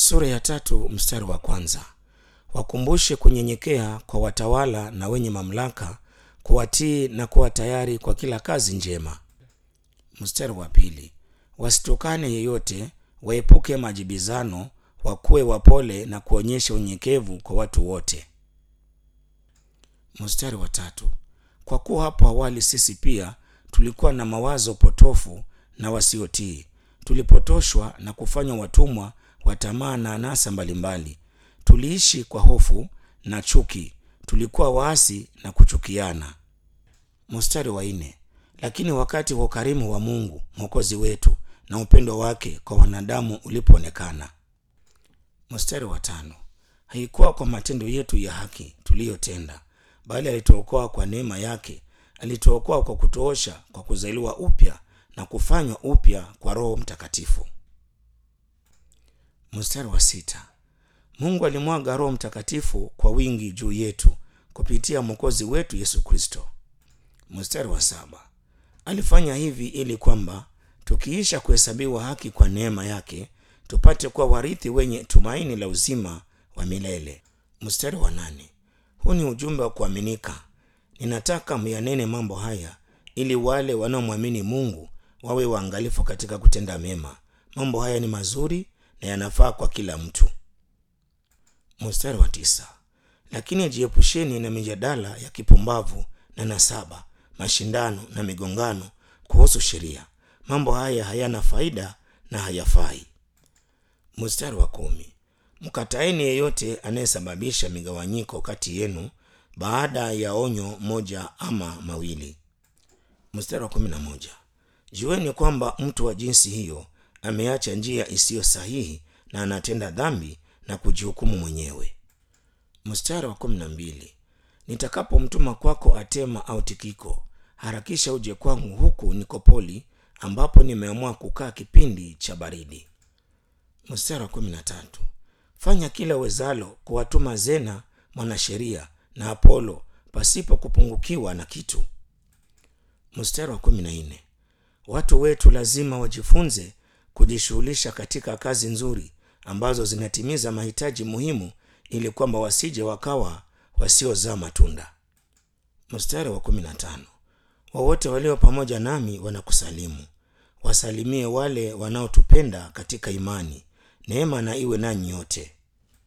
sura ya tatu mstari wa kwanza wakumbushe kunyenyekea kwa watawala na wenye mamlaka kuwatii na kuwa tayari kwa kila kazi njema mstari wa pili wasitokane yeyote waepuke majibizano wakuwe wapole na kuonyesha unyenyekevu kwa watu wote mstari wa tatu kwa kuwa hapo awali sisi pia tulikuwa na mawazo potofu na wasiotii tulipotoshwa na kufanywa watumwa wa tamaa na anasa mbalimbali tuliishi kwa hofu na chuki tulikuwa waasi na kuchukiana mstari wa nne lakini wakati wa ukarimu wa mungu mwokozi wetu na upendo wake kwa wanadamu ulipoonekana mstari wa tano haikuwa kwa matendo yetu ya haki tuliyotenda bali alituokoa kwa neema yake alituokoa kwa kutoosha kwa kuzaliwa upya na kufanywa upya kwa roho mtakatifu mstari wa sita mungu alimwaga roho mtakatifu kwa wingi juu yetu kupitia mwokozi wetu yesu kristo mstari wa saba alifanya hivi ili kwamba tukiisha kuhesabiwa haki kwa neema yake tupate kuwa warithi wenye tumaini la uzima wa milele mstari wa nane huu ni ujumbe wa kuaminika ninataka myanene mambo haya ili wale wanaomwamini mungu wawe waangalifu katika kutenda mema mambo haya ni mazuri na yanafaa kwa kila mtu mstari wa tisa lakini jiepusheni na mijadala ya kipumbavu na nasaba mashindano na migongano kuhusu sheria mambo haya hayana faida na hayafai mstari wa kumi mkataeni yeyote anayesababisha migawanyiko kati yenu baada ya onyo moja ama mawili mstari wa kumi na moja jueni kwamba mtu wa jinsi hiyo ameacha njia isiyo sahihi na anatenda dhambi na kujihukumu mwenyewe mstari wa kumi na mbili nitakapomtuma kwako atema au tikiko harakisha uje kwangu huku nikopoli ambapo nimeamua kukaa kipindi cha baridi mstari wa kumi na tatu fanya kila wezalo kuwatuma zena mwanasheria na apolo pasipo kupungukiwa na kitu mstari wa kumi na nne watu wetu lazima wajifunze kujishughulisha katika kazi nzuri ambazo zinatimiza mahitaji muhimu ili kwamba wasije wakawa wasiozaa matunda mstari wa kumi na tano wowote walio pamoja nami wanakusalimu wasalimie wale wanaotupenda katika imani neema na iwe nanyi yote